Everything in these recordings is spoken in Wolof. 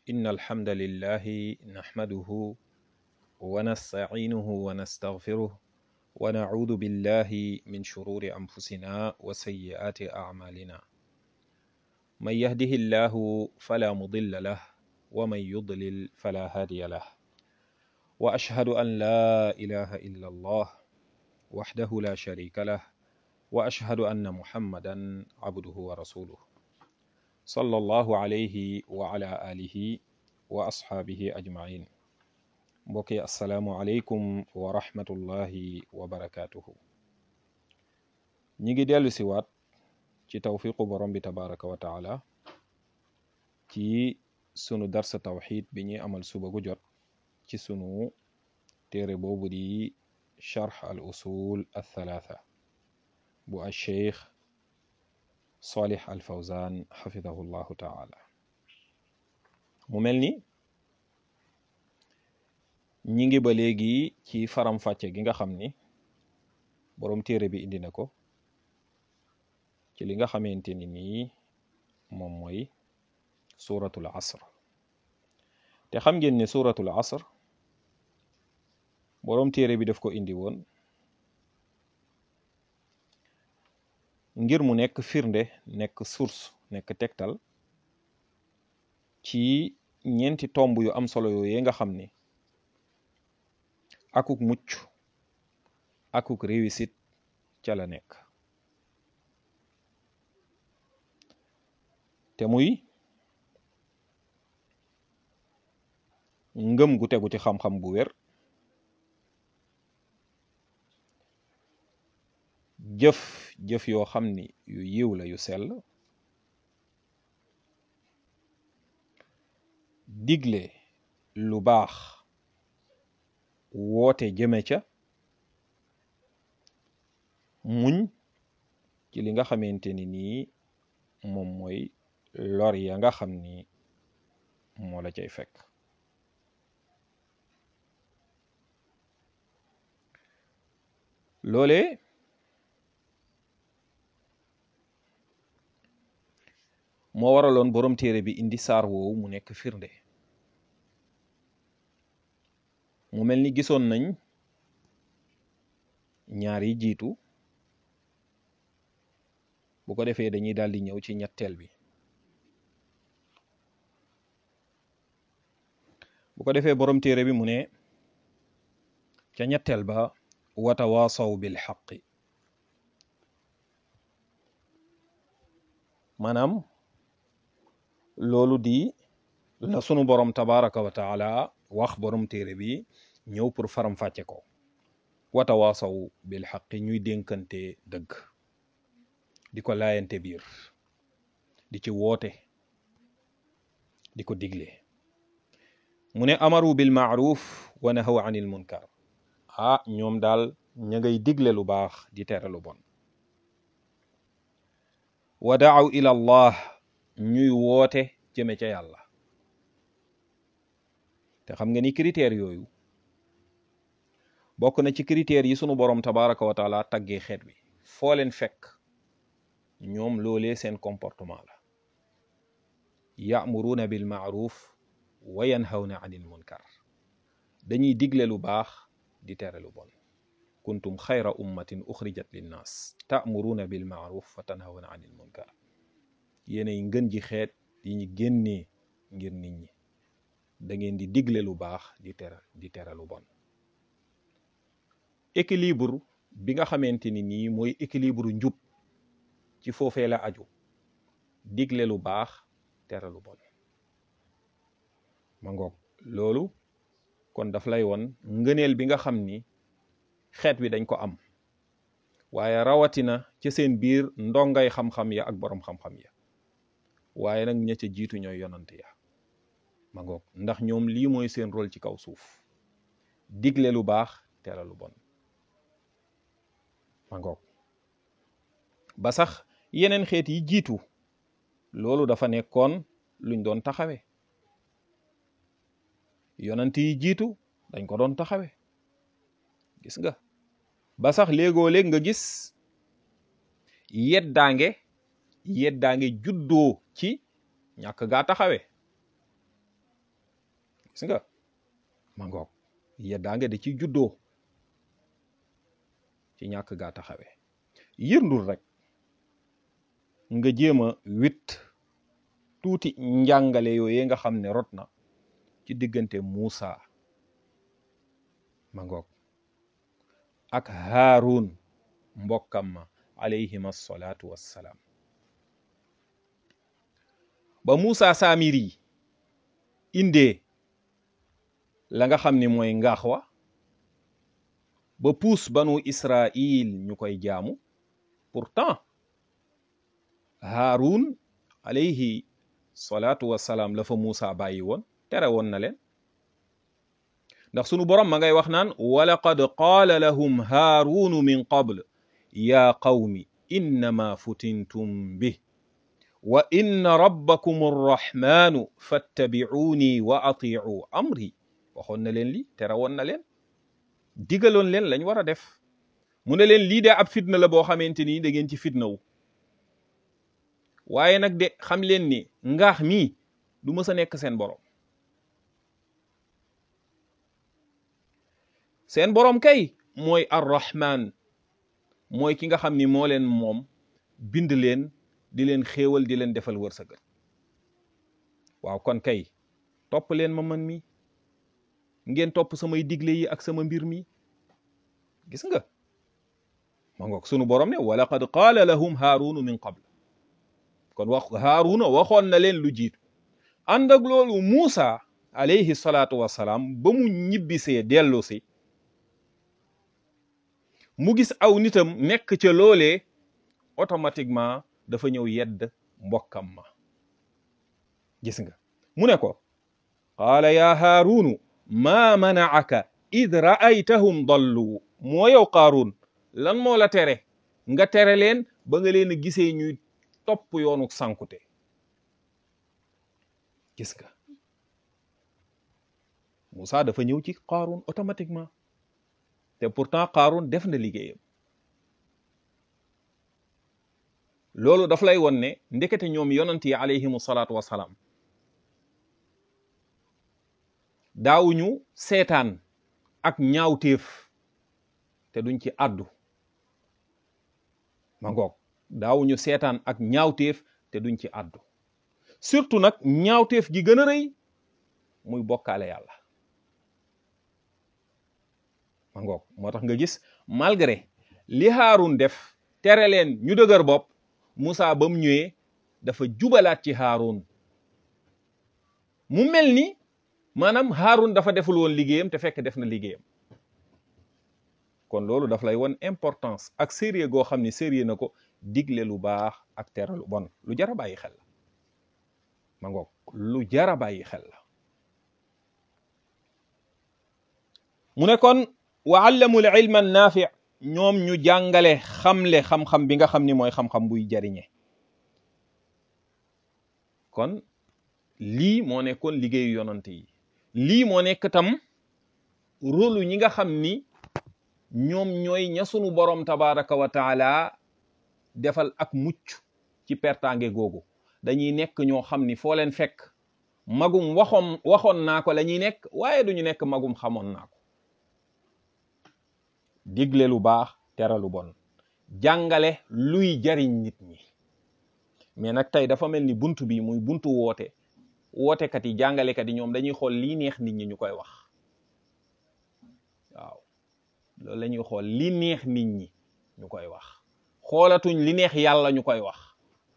إن الحمد لله نحمده ونستعينه ونستغفره ونعوذ بالله من شرور أنفسنا وسيئات أعمالنا من يهده الله فلا مضل له ومن يضلل فلا هادي له وأشهد أن لا إله إلا الله وحده لا شريك له وأشهد أن محمدا عبده ورسوله صلى الله عليه وعلى آله وأصحابه أجمعين mbokki asalaamualeykum wa rahmatullahi wa barakaatuhu ñi ngi dellu si waat ci tawfiqu borom bi tabaraka wa taala ci sunu darsa tawxid bi ñuy amal suba gu jot ci sunu téere boobu di charx al usul al thalatha bu al cheikh salih al fawzan xafidahu llahu taala mu mel ni ñi ngi ba léegi ci faram-fàcce gi nga xam ni boroom téere bi indi na ko ci li nga xamante ni nii moom mooy suratul asr te xam ngeen ne suratul asr boroom téere bi daf ko indi woon ngir mu nekk firnde nekk source nekk tegtal ci ñeenti tomb yu am solo yooyu nga xam ni akuk mucc akuk réussite ca la nekk te muy ngëm gu tegu ci xam-xam bu wér jëf jëf yoo xam ni yu yiw la yu sell digle lu baax woote jëme ca muñ ci li nga xamante ni nii moom mooy lor ya nga xam ni moo la cay fekk loole moo waraloon boroom téere bi indi saar woowu mu nekk firnde mu mel ni gisoon nañ ñaar yi jiitu bu ko defee dañuy daal di ñëw ci ñetteel bi bu ko defee boroom téere bi mu ne ca ñetteel ba watawaasaw bil xaqi maanaam loolu di la sunu borom tabaraka wa taala wax borom téere bi ñëw pour faram-fàcce ko watawaasaw bil xaqi ñuy dénkante dëgg di ko laayante biir di ci woote di ko digle mu ne amaru bil maaruf wa nahaw anil munkar ah ñoom daal ña ngay digle lu baax di tere lu bon wa daaw ila allah ñuy woote jëme ca yàlla te xam nga ni critères yooyu bokk na ci critères yi sunu borom tabaraka wa taala taggee xeet bi foo leen fekk ñoom loolee seen comportement la ya'muruna bil ma'ruf wa yanhawna anil munkar dañuy digle lu baax di tere lu bon kuntum xayra ummatin uxrijat linnaas ta'muruna bil ma'ruf wa tanhawna anil munkar yéenay ngën ji xeet yi ñu génnee ngir nit ñi da ngeen di digle lu baax di tere di tere lu bon équilibre bi nga xamante ni nii mooy équilibre njub ci foofee la aju digle lu baax tere lu bon ma ngoog loolu kon daf lay won ngëneel bi nga xam ni xeet wi dañ ko am waaye rawatina ci seen biir ndongay xam-xam ya ak boroom xam-xam ya waaye nag ña ca jiitu ñooy yonant ya ma ngoog ndax ñoom lii mooy seen rôle ci kaw suuf digle lu baax tere lu bon ma ngoog ba sax yeneen xeet yi jiitu loolu dafa nekkoon luñ doon taxawe yonant yi jiitu dañ ko doon taxawe gis nga ba sax léegoo léeg nga gis yeddaange yeddaange juddoo ci ñàkk gaa taxawe gis nga ma ngoog yeddaange da ci juddoo ci ñàkk gaa taxawee yërndul rek nga jéem a wit tuuti njàngale yooyee nga xam ne rot na ci diggante Muusa ma ngoog ak Haarun mbokkam ma alayhim assalaatu wassalaam ba Muusa Saamiri indee la nga xam ni mooy ngaax wa ba puus banu Israil ñu koy jaamu pourtant Haarun alayhi salaatu wassalaam la fa Muusa bàyyi woon tere woon na leen ndax sunu borom ma ngay wax naan walaqad qaala lahum haarunu min qabl yaa qawmi innama futintum bih wa inna rabbakum arrahmanu fattabi'uuni wa ati'u amri waxoon na leen li tere woon na leen digaloon leen lañ war a def mu ne leen lii de ab fitna la boo xamante ni da ngeen ci fitna wu waaye nag de xam leen ni ngaax mii du mës a nekk seen borom seen borom kay mooy arrahman mooy ki nga xam ni moo leen moom bind leen di leen xéewal di leen defal wërsëgal waaw kon kay topp leen ma man mi ngeen topp samay digle yi ak sama mbir mi gis nga ma ngoog sunu borom ne wa laqad qaala lahum haarunu min qabl kon wax haaruna waxoon na leen lu jiitu ànd ak loolu Muusa alayhi salaatu wassalaam ba mu ñibbisee dellu si mu gis aw nitam nekk ca loolee automatiquement dafa ñëw yedd mbokkam ma gis nga mu ne ko qaala yaa haarunu maa manaaka id ra'aytahum dallu moo yow qaaruun lan moo la tere nga tere leen ba nga leen a gisee ñuy topp yoonu sankute gis nga Moussa dafa ñëw ci qaaruun automatiquement te pourtant qaaruun def na liggéeyam loolu daf lay won ne ndekete ñoom yonant yi alayhimu salaatu wasalaam daawuñu seetaan ak ñaawteef te duñ ci àddu ma ngoog daawuñu seetaan ak ñaawteef te duñ ci àddu surtout nag ñaawteef gi gën a rëy muy bokkaale yàlla ma ngoog moo tax nga gis malgré li Haarun def tere leen ñu dëgër bopp Moussa ba mu ñëwee dafa jubalaat ci Haarun mu mel ni maanaam Haarun dafa deful woon liggéeyam te fekk def na liggéeyam kon loolu daf lay won importance ak sérieux goo xam ni sérieux na ko digle lu baax ak tere lu bon lu jar a bàyyi xel la ma ngoog lu jar a bàyyi xel la mu ne kon wa allamul ilma naafi ñoom ñu jàngale xamle xam-xam bi nga xam ni mooy xam-xam buy jariñe kon lii moo nekkoon liggéeyu yonante yi lii moo nekk tam rôlu ñi nga xam ni ñoom ñooy ña sunu borom tabaraka wa taala defal ak mucc ci pertange googu dañuy nekk ñoo xam ni foo leen fekk magum waxoon waxoon naa ko la ñuy nekk waaye duñu nekk magum xamoon naa ko digle lu baax tere lu bon jàngale luy jariñ nit ñi mais nag tey dafa mel ni buntu bi muy buntu woote wootekat yi jàngalekat yi ñoom dañuy xool lii neex nit ñi ñu koy wax waaw loolu la ñuy xool li neex nit ñi ñu koy wax xoolatuñ li neex yàlla ñu koy wax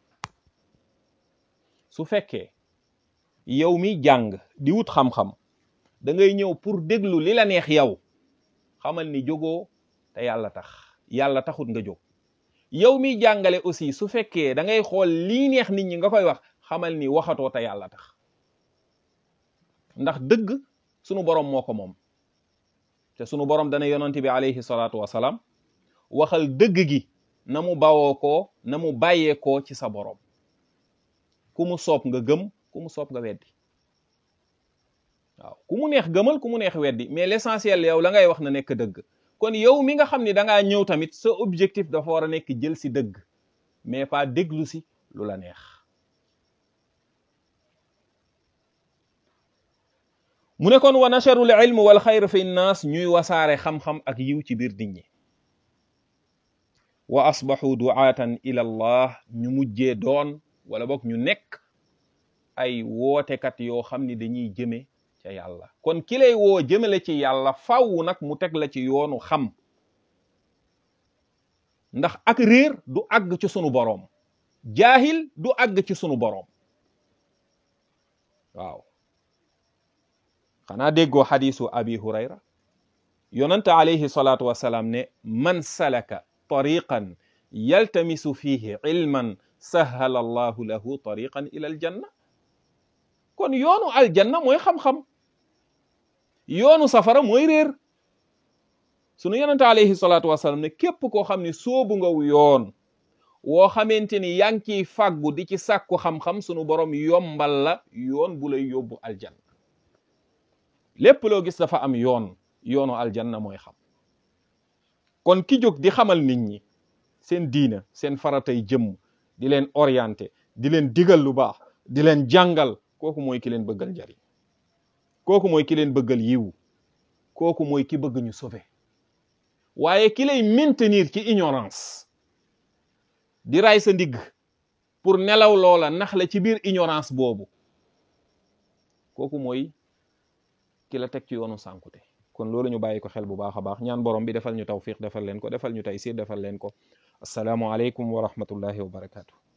su fekkee yow mi jàng di wut xam-xam da ngay ñëw pour déglu li la neex yow xamal ni jógoo te yàlla tax yàlla taxut nga jóg yow mi jàngale aussi su fekkee da ngay xool lii neex nit ñi nga koy wax xamal ni waxatoo te yàlla tax ndax dëgg sunu borom moo ko moom te sunu borom dana yonante bi alayhi salaatu wasalaam waxal dëgg gi na mu bawoo ko na mu bàyyee ko ci sa borom ku mu soob nga gëm ku mu soob nga weddi waaw ku mu neex gëmal ku mu neex weddi mais l'essentiel yow la ngay wax na nekk dëgg kon yow mi nga xam ni da ngaa ñëw tamit sa objectif dafa war a nekk jël si dëgg mais pas déglu si lu la neex mu ne kon wa nasharul ilm wal xayr fi nnaas ñuy wasaare xam-xam ak yiw ci biir nit ñi wa asbaxu duaatan ila allah ñu mujjee doon wala boog ñu nekk ay wootekat yoo xam ni dañuy jëme ca yàlla kon ki lay woo jëmale ci yàlla fàww nag mu teg la ci yoonu xam ndax ak réer du àgg ci sunu boroom jaahil du àgg ci sunu boroom waaw xanaa déggoo xadisu abi hurayra yonante alayhi salaatu wasalaam ne man salaka tariqan yaltamisu fihi ilman sahala allahu lahu tariqan ila aljanna kon yoonu aljanna mooy xam-xam yoonu safara mooy réer sunu yonante alayhi salaatu wasalaam ne képp koo xam ne soobu ngaw yoon woo xamante ni yaa ngi ciy fàggu di ci sàkku xam-xam sunu borom yombal la yoon bu lay yóbbu aljanna lépp loo gis dafa am yoon yoonu aljanna mooy xam kon ki jóg di xamal nit ñi seen diina seen faratay jëmm di leen orienté di leen digal lu baax di leen jàngal kooku mooy ki leen bëggal njariñ kooku mooy ki leen bëggal yiw kooku mooy ki bëgg ñu sauver waaye ki lay maintenir ci ignorance di ray sa ndigg pour nelaw loola nax la ci biir ignorance boobu kooku mooy ki la teg ci yoonu sànkute kon loolu ñu bàyyi ko xel bu baax a baax ñaan borom bi defal ñu tawfiq defal leen ko defal ñu taysir defal leen ko asalaamu aleykum wa rahmatullahi wa barakatuh